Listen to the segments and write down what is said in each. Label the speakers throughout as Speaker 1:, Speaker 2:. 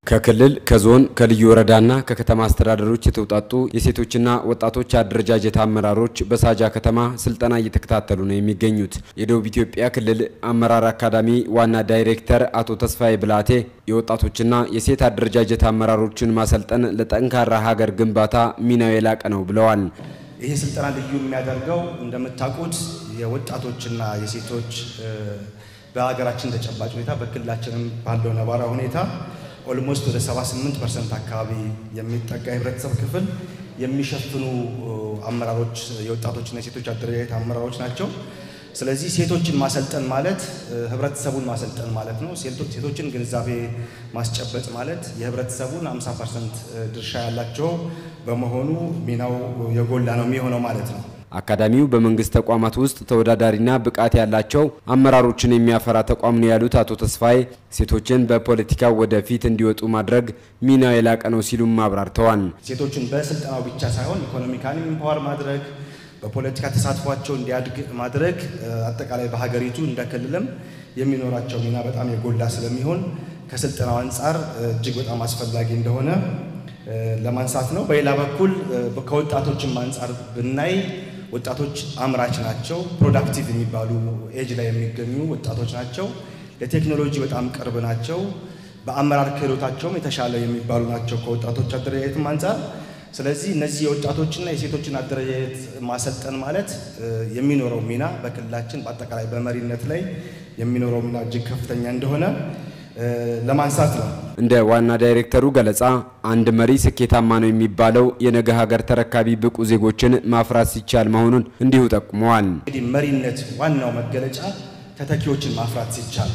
Speaker 1: ከክልል ከዞን ከልዩ ወረዳና ከከተማ አስተዳደሮች የተውጣጡ የሴቶችና ወጣቶች አደረጃጀት አመራሮች በሳጃ ከተማ ስልጠና እየተከታተሉ ነው የሚገኙት። የደቡብ ኢትዮጵያ ክልል አመራር አካዳሚ ዋና ዳይሬክተር አቶ ተስፋዬ ብላቴ የወጣቶችና የሴት አደረጃጀት አመራሮችን ማሰልጠን ለጠንካራ ሀገር ግንባታ ሚናው የላቀ ነው ብለዋል።
Speaker 2: ይህ ስልጠና ልዩ የሚያደርገው እንደምታውቁት የወጣቶችና የሴቶች በሀገራችን ተጨባጭ ሁኔታ በክልላችንም ባለው ነባራዊ ሁኔታ ኦልሞስት ወደ 78 ፐርሰንት አካባቢ የሚጠጋ የህብረተሰብ ክፍል የሚሸፍኑ አመራሮች የወጣቶችና የሴቶች አደረጃጀት አመራሮች ናቸው። ስለዚህ ሴቶችን ማሰልጠን ማለት ህብረተሰቡን ማሰልጠን ማለት ነው። ሴቶችን ግንዛቤ ማስጨበጥ ማለት የህብረተሰቡን 50 ፐርሰንት ድርሻ ያላቸው በመሆኑ ሚናው የጎላ ነው የሚሆነው ማለት ነው።
Speaker 1: አካዳሚው በመንግስት ተቋማት ውስጥ ተወዳዳሪና ብቃት ያላቸው አመራሮችን የሚያፈራ ተቋም ነው ያሉት አቶ ተስፋዬ ሴቶችን በፖለቲካው ወደፊት እንዲወጡ ማድረግ ሚናው የላቀ ነው ሲሉም አብራርተዋል።
Speaker 2: ሴቶችን በስልጠናው ብቻ ሳይሆን ኢኮኖሚካሊ ኢምፓወር ማድረግ በፖለቲካ ተሳትፏቸው እንዲያድግ ማድረግ አጠቃላይ በሀገሪቱ እንደ ክልልም የሚኖራቸው ሚና በጣም የጎላ ስለሚሆን ከስልጠናው አንጻር እጅግ በጣም አስፈላጊ እንደሆነ ለማንሳት ነው። በሌላ በኩል ከወጣቶችም አንጻር ብናይ ወጣቶች አምራች ናቸው። ፕሮዳክቲቭ የሚባሉ ኤጅ ላይ የሚገኙ ወጣቶች ናቸው። ለቴክኖሎጂ በጣም ቅርብ ናቸው። በአመራር ክህሎታቸውም የተሻለ የሚባሉ ናቸው ከወጣቶች አደረጃጀትም አንጻር። ስለዚህ እነዚህ የወጣቶችና የሴቶችን አደረጃጀት ማሰልጠን ማለት የሚኖረው ሚና በክልላችን በአጠቃላይ በመሪነት ላይ የሚኖረው ሚና እጅግ ከፍተኛ እንደሆነ ለማንሳት ነው።
Speaker 1: እንደ ዋና ዳይሬክተሩ ገለጻ አንድ መሪ ስኬታማ ነው የሚባለው የነገ ሀገር ተረካቢ ብቁ ዜጎችን ማፍራት ሲቻል መሆኑን እንዲሁ ጠቁመዋል።
Speaker 2: እንግዲህ መሪነት ዋናው መገለጫ ተተኪዎችን ማፍራት ሲቻል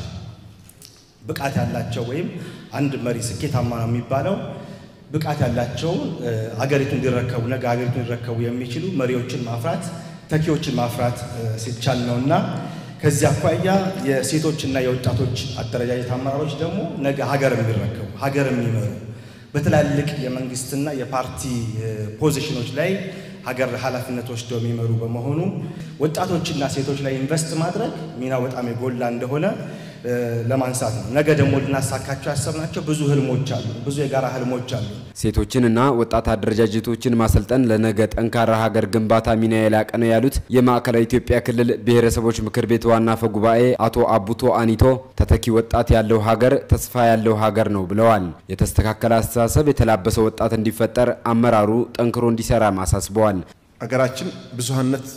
Speaker 2: ብቃት ያላቸው ወይም አንድ መሪ ስኬታማ ነው የሚባለው ብቃት ያላቸውን አገሪቱን እንዲረከቡ ነገ ሀገሪቱን ሊረከቡ የሚችሉ መሪዎችን ማፍራት ተኪዎችን ማፍራት ሲቻል ነውና ከዚህ አኳያ የሴቶችና የወጣቶች አደረጃጀት አመራሮች ደግሞ ነገ ሀገር የሚረከቡ ሀገር የሚመሩ በትላልቅ የመንግስትና የፓርቲ ፖዚሽኖች ላይ ሀገር ኃላፊነት ወስደው የሚመሩ በመሆኑ ወጣቶችና ሴቶች ላይ ኢንቨስት ማድረግ ሚናው በጣም የጎላ እንደሆነ ለማንሳት ነው። ነገ ደግሞ ልናሳካቸው ያሰብናቸው ብዙ ህልሞች አሉ፣ ብዙ የጋራ ህልሞች አሉ።
Speaker 1: ሴቶችንና ወጣት አደረጃጀቶችን ማሰልጠን ለነገ ጠንካራ ሀገር ግንባታ ሚና የላቀ ነው ያሉት የማዕከላዊ ኢትዮጵያ ክልል ብሔረሰቦች ምክር ቤት ዋና አፈ ጉባኤ አቶ አቡቶ አኒቶ ተተኪ ወጣት ያለው ሀገር ተስፋ ያለው ሀገር ነው ብለዋል። የተስተካከለ አስተሳሰብ የተላበሰ ወጣት እንዲፈጠር አመራሩ ጠንክሮ እንዲሰራም አሳስበዋል።
Speaker 3: ሀገራችን ብዙሀነት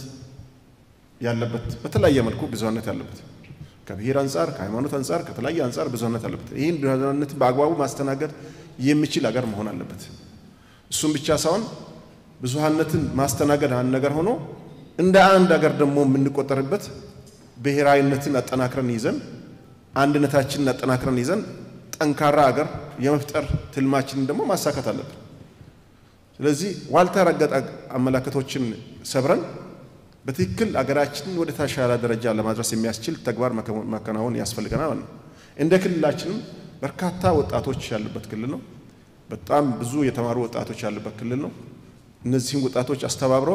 Speaker 3: ያለበት በተለያየ መልኩ ብዙሀነት ያለበት ከብሔር አንጻር ከሃይማኖት አንጻር ከተለያየ አንጻር ብዙሀነት አለበት። ይህን ብዙሀነት በአግባቡ ማስተናገድ የሚችል ሀገር መሆን አለበት። እሱም ብቻ ሳይሆን ብዙሀነትን ማስተናገድ አንድ ነገር ሆኖ እንደ አንድ ሀገር ደግሞ የምንቆጠርበት ብሔራዊነትን አጠናክረን ይዘን አንድነታችንን አጠናክረን ይዘን ጠንካራ ሀገር የመፍጠር ትልማችንን ደግሞ ማሳካት አለብን። ስለዚህ ዋልታ ረገጥ አመላከቶችን ሰብረን በትክክል አገራችንን ወደ ተሻለ ደረጃ ለማድረስ የሚያስችል ተግባር ማከናወን ያስፈልገናል ነው። እንደ ክልላችንም በርካታ ወጣቶች ያሉበት ክልል ነው። በጣም ብዙ የተማሩ ወጣቶች ያሉበት ክልል ነው። እነዚህም ወጣቶች አስተባብረው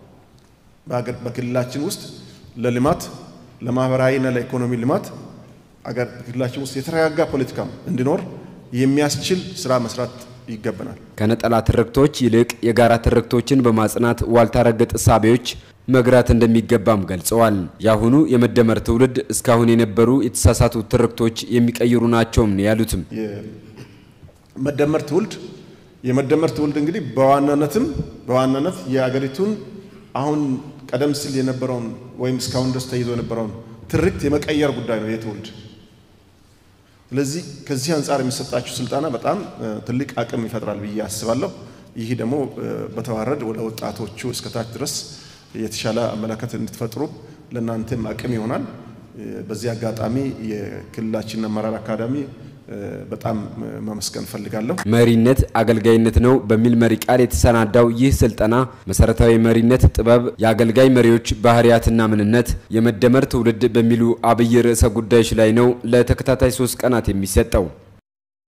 Speaker 3: በክልላችን ውስጥ ለልማት ለማህበራዊና ለኢኮኖሚ ልማት አገር ክልላችን ውስጥ የተረጋጋ ፖለቲካም እንዲኖር የሚያስችል ስራ መስራት ይገባናል።
Speaker 1: ከነጠላ ትርክቶች ይልቅ የጋራ ትርክቶችን በማጽናት ዋልታ ረገጥ እሳቤዎች መግራት እንደሚገባም ገልጸዋል። የአሁኑ የመደመር ትውልድ እስካሁን የነበሩ የተሳሳቱ ትርክቶች የሚቀይሩ ናቸውም ነው ያሉትም።
Speaker 3: መደመር ትውልድ የመደመር ትውልድ እንግዲህ በዋናነትም በዋናነት የአገሪቱን አሁን ቀደም ሲል የነበረውን ወይም እስካሁን ድረስ ተይዞ የነበረውን ትርክት የመቀየር ጉዳይ ነው የትውልድ ስለዚህ ከዚህ አንጻር የሚሰጣችሁ ስልጠና በጣም ትልቅ አቅም ይፈጥራል ብዬ አስባለሁ። ይህ ደግሞ በተዋረድ ወደ ወጣቶቹ እስከታች ድረስ የተሻለ አመለካከት እንድትፈጥሩ ለእናንተም አቅም ይሆናል። በዚህ አጋጣሚ የክልላችን አመራር አካዳሚ በጣም ማመስገን እፈልጋለሁ።
Speaker 1: መሪነት አገልጋይነት ነው በሚል መሪ ቃል የተሰናዳው ይህ ስልጠና መሰረታዊ መሪነት ጥበብ፣ የአገልጋይ መሪዎች ባህሪያትና ምንነት፣ የመደመር ትውልድ በሚሉ አብይ ርዕሰ ጉዳዮች ላይ ነው ለተከታታይ ሶስት ቀናት የሚሰጠው።